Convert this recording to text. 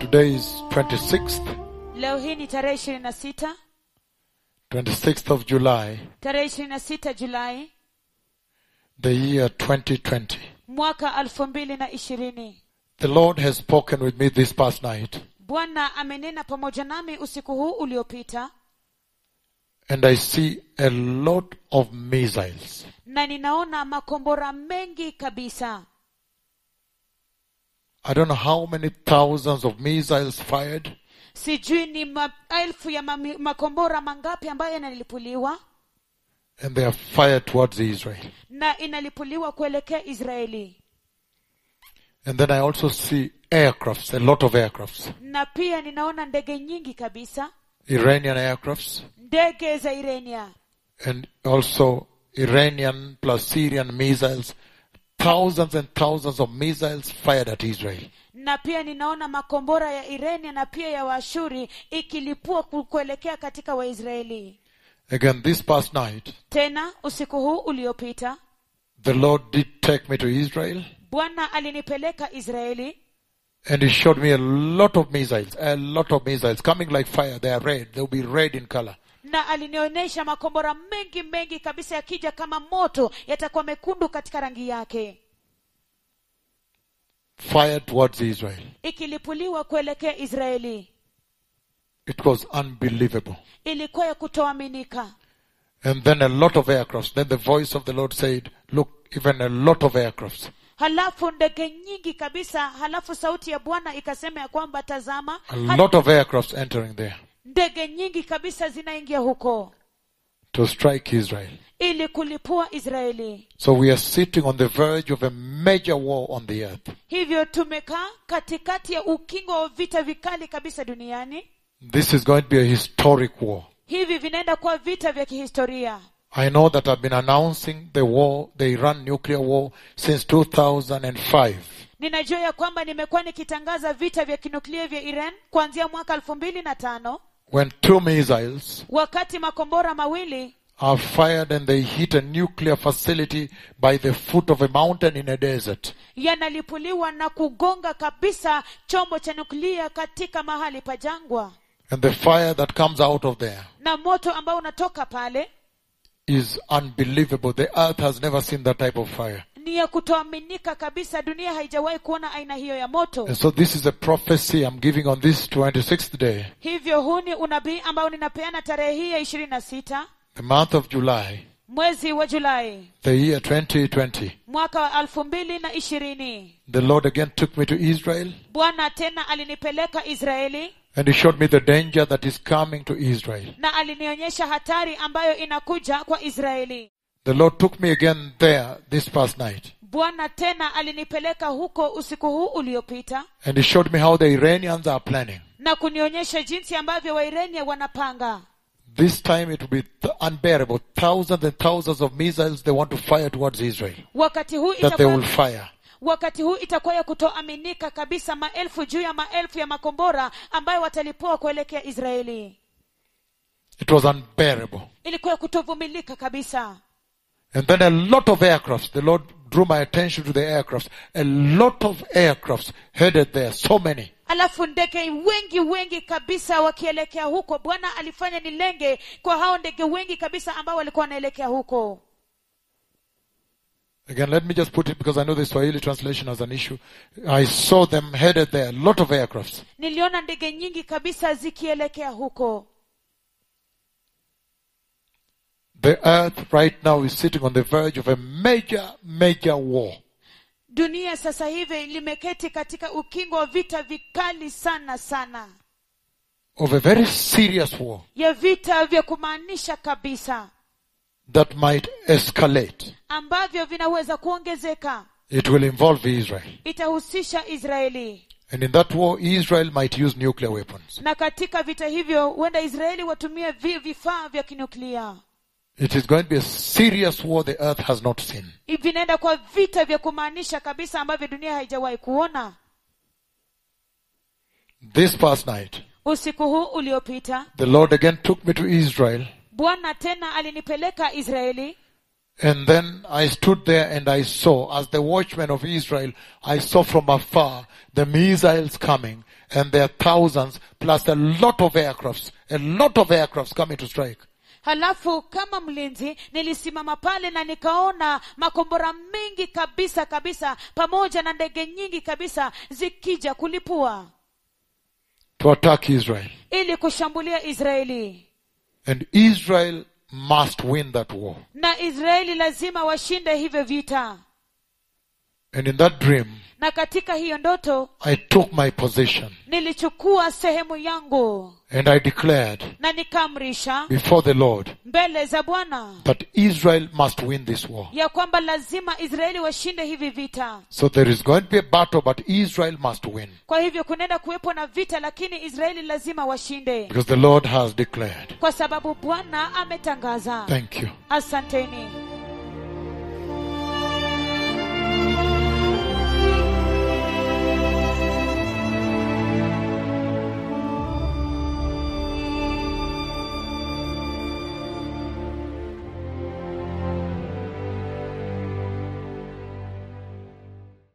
Today is 26th, leo hii ni tarehe ishirini na sita 26th of July, tarehe ishirini na sita julai the year 2020. mwaka elfu mbili na ishirini The Lord has spoken with me this past night, bwana amenena pamoja nami usiku huu uliopita and I see a lot of missiles. na ninaona makombora mengi kabisa I don't know how many thousands of missiles fired, sijui ni maelfu ya mami, makombora mangapi ambayo yanalipuliwa and they are fired towards Israel. na inalipuliwa kuelekea israeli And then I also see aircrafts, a lot of aircrafts, na pia ninaona ndege nyingi kabisa Iranian aircrafts, ndege za irania and also Iranian plus Syrian missiles, thousands and thousands of missiles fired at Israel. na pia ninaona makombora ya irania na pia ya waashuri ikilipua ku- kuelekea katika waisraeli Again, this past night, tena usiku huu uliopita the Lord did take me to Israel, bwana alinipeleka israeli and He showed me a lot of missiles, a lot of missiles coming like fire. They are red. They'll be red in color. na alinionyesha makombora mengi mengi kabisa yakija kama moto yatakuwa mekundu katika rangi yake Fired towards Israel. ikilipuliwa kuelekea israeli It was unbelievable. ilikuwa ya kutoaminika And then a lot of aircrafts. Then the voice of the Lord said, look, even a lot of aircrafts. halafu ndege nyingi kabisa halafu sauti ya bwana ikasema ya kwamba tazama A ha- lot of aircrafts entering there ndege nyingi kabisa zinaingia huko to strike Israel. ili kulipua israeli So we are sitting on the verge of a major war on the earth. hivyo tumekaa katikati ya ukingo wa vita vikali kabisa duniani This is going to be a historic war. hivi vinaenda kuwa vita vya kihistoria I know that I've been announcing the war, the Iran nuclear war, since 2005. ninajua ya kwamba nimekuwa nikitangaza vita vya kinuklia vya iran kuanzia mwaka elfu mbili na tano When two missiles wakati makombora mawili are fired and they hit a nuclear facility by the foot of a mountain in a desert. yanalipuliwa na kugonga kabisa chombo cha nuklia katika mahali pa jangwa And the fire that comes out of there na moto ambao unatoka pale is unbelievable. The earth has never seen that type of fire. ni ya kutoaminika kabisa dunia haijawahi kuona aina hiyo ya moto And so this is a prophecy I'm giving on this 26th day, hivyo huu ni unabii ambao ninapeana tarehe hii ya ishirini na sita the month of July, mwezi wa julai the year 2020. mwaka wa elfu mbili na ishirini The Lord again took me to Israel bwana tena alinipeleka israeli and He showed me the danger that is coming to Israel. na alinionyesha hatari ambayo inakuja kwa israeli The Lord took me again there this past night bwana tena alinipeleka huko usiku huu uliopita and He showed me how the Iranians are planning. na kunionyesha jinsi ambavyo wairenia wanapanga This time it will be th- unbearable. Thousands and thousands of missiles they want to fire towards Israel wakati huu that they will itakuwa, fire. wakati huu itakuwa ya kutoaminika kabisa maelfu juu ya maelfu ya makombora ambayo watalipua kuelekea israeli It was unbearable. ilikuwa ya kutovumilika kabisa And then a lot of aircrafts. The Lord drew my attention to the aircrafts. A lot of aircrafts headed there. So many. alafu ndege wengi wengi kabisa wakielekea huko bwana alifanya nilenge kwa hao ndege wengi kabisa ambao walikuwa wanaelekea huko Again, let me just put it because I know the Swahili translation has an issue. I saw them headed there. A lot of aircrafts. niliona ndege nyingi kabisa zikielekea huko The earth right now is sitting on the verge of a major, major war. dunia sasa hivi limeketi katika ukingo wa vita vikali sana sana Of a very serious war ya vita vya kumaanisha kabisa that might escalate. ambavyo vinaweza kuongezeka It will involve Israel. itahusisha israeli And in that war, Israel might use nuclear weapons. na katika vita hivyo huenda israeli watumie vi- vifaa vya kinuklia It is going to be a serious war the earth has not seen. vinaenda kwa vita vya kumaanisha kabisa ambavyo dunia haijawahi kuona This past night, usiku huu uliopita the Lord again took me to Israel bwana tena alinipeleka israeli And then I stood there and I saw, as the watchman of Israel, I saw from afar the missiles coming and there are thousands plus a lot of aircrafts, a lot of aircrafts coming to strike. halafu kama mlinzi nilisimama pale na nikaona makombora mengi kabisa kabisa pamoja na ndege nyingi kabisa zikija kulipua to attack Israel. ili kushambulia israeli And Israel must win that war. na israeli lazima washinde hivyo vita And in that dream, na katika hiyo ndoto I took my position nilichukua sehemu yangu and I declared na nikaamrisha before the Lord mbele za bwana that Israel must win this war. ya kwamba lazima israeli washinde hivi vita So there is going to be a battle, but Israel must win kwa hivyo kunaenda kuwepo na vita lakini israeli lazima washinde because the Lord has declared. kwa sababu bwana ametangaza Thank you. asanteni